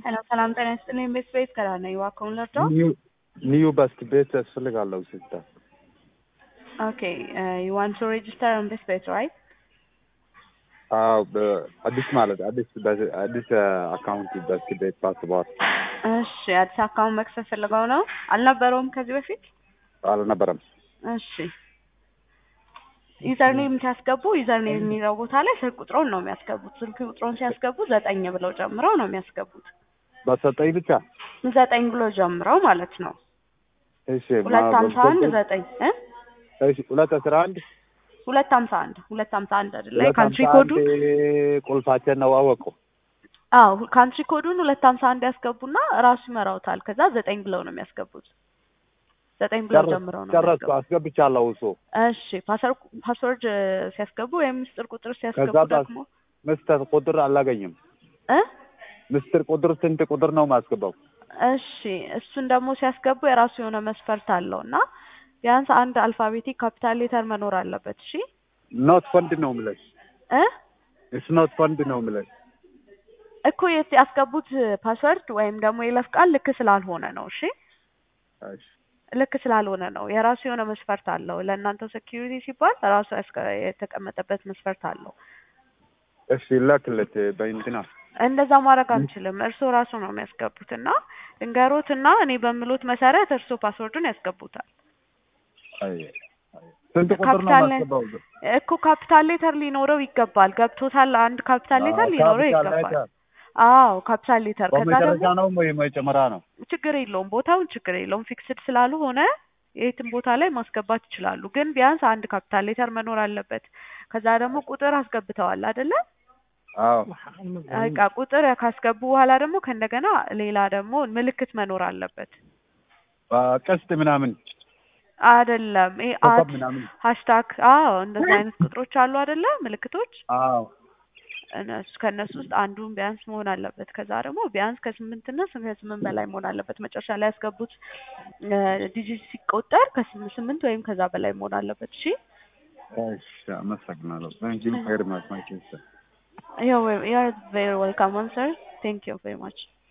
ሄሎ ሰላም ጤና ይስጥልኝ። ቤት ቤት ከራ ነኝ። እባክዎን ልርዳው? ኒው ባስክ ቤት ያስፈልጋለሁ ሲስተር። ኦኬ ዩ ዋንት ቱ ሬጅስተር ኦን ቤት ቤት ራይት? አዎ በአዲስ ማለት አዲስ በ- አዲስ አካውንት ባስክ ቤት ፓስፖርት እሺ አዲስ አካውንት መክፈት ፈልገው ነው? አልነበረውም ከዚህ በፊት? አልነበረም። እሺ ዩዘርኔም ሲያስገቡ ዩዘርኔም የሚለው ቦታ ላይ ስልክ ቁጥሮን ነው የሚያስገቡት። ስልክ ቁጥሮን ሲያስገቡ ዘጠኝ ብለው ጨምረው ነው የሚያስገቡት። በሰጠኝ ብቻ ዘጠኝ ብሎ ጀምረው ማለት ነው። እሺ ሁለት ማ- ሀምሳ አንድ ዘጠኝ እ እሺ ሁለት አስራ አንድ ሁለት ሀምሳ አንድ ሁለት ሀምሳ አንድ አይደለ? ሁለት ካንትሪ ሀምሳ ኮዱ አንድ ቁልፋችን ነው አወቁ። አዎ ካንትሪ ኮዱን ሁለት ሀምሳ አንድ ያስገቡና ራሱ ይመራውታል። ከዛ ዘጠኝ ብለው ነው የሚያስገቡት። ዘጠኝ ብለው ጨረስ- ጀምረው ነው ጨረስኩ የሚያስገቡት። አስገብቻለሁ እሱ እሺ ፓስወርድ ፓስወርድ ሲያስገቡ ወይም ምስጢር ቁጥር ሲያስገቡ ከዛ ፓስ- ደግሞ ምስጢር ቁጥር አላገኝም። እ ምስጢር ቁጥር ስንት ቁጥር ነው ማስገባው? እሺ እሱን ደግሞ ሲያስገቡ የራሱ የሆነ መስፈርት አለው እና ቢያንስ አንድ አልፋቤቲክ ካፒታል ሌተር መኖር አለበት። እሺ ኖት ፈንድ ነው የምልሽ። እ እስ ኖት ፈንድ ነው የምልሽ። እኮ የት ያስገቡት ፓስወርድ ወይም ደግሞ የይለፍ ቃል ልክ ስላልሆነ ነው። እሺ እሺ ልክ ስላልሆነ ነው። የራሱ የሆነ መስፈርት አለው። ለእናንተ ሴኪዩሪቲ ሲባል ራሱ ያስቀ- የተቀመጠበት መስፈርት አለው። እሺ ላክለት በእንትና እንደዛ ማድረግ አንችልም። እርስዎ ራሱ ነው የሚያስገቡት እና እንገሮት እና እኔ በምሎት መሰረት እርስዎ ፓስወርዱን ያስገቡታል። አይ አይ። ስንት ቁጥር ነው ካፒታል ማስገባው? እኮ ካፒታል ሌተር ሊኖረው ይገባል። ገብቶታል? አንድ ካፒታል ሌተር ሊኖረው ካፒታል ይገባል። ሌተር አዎ ካፒታል ሌተር። ከዛ በመጨረሻ ደግሞ ነው ወይ መጨመሪያ ነው? ችግር የለውም ቦታውን ችግር የለውም ፊክስድ ስላልሆነ የትም ቦታ ላይ ማስገባት ይችላሉ። ግን ቢያንስ አንድ ካፒታል ሌተር መኖር አለበት። ከዛ ደግሞ ቁጥር አስገብተዋል አይደለ? አዎ በቃ ቁጥር ካስገቡ በኋላ ደግሞ ከእንደገና ሌላ ደግሞ ምልክት መኖር አለበት። ቀስት ምናምን አይደለም ይሄ ኮከብ አት ምናምን ሃሽታግ አዎ እንደዚህ አይነት ቁጥሮች አሉ አይደለ? ምልክቶች አዎ እነሱ ከእነሱ ውስጥ አንዱን ቢያንስ መሆን አለበት። ከዛ ደግሞ ቢያንስ ከስምንት እና ከስምንት በላይ መሆን አለበት። መጨረሻ ላይ ያስገቡት ዲጂት ሲቆጠር ከስምንት ስምንት ወይም ከዛ በላይ መሆን አለበት። እሺ እሺ አመሰግናለሁ። ታንክ ዩ ቬሪ ማች ማይ ሲስተር you're you're very welcome, sir. Thank you very much.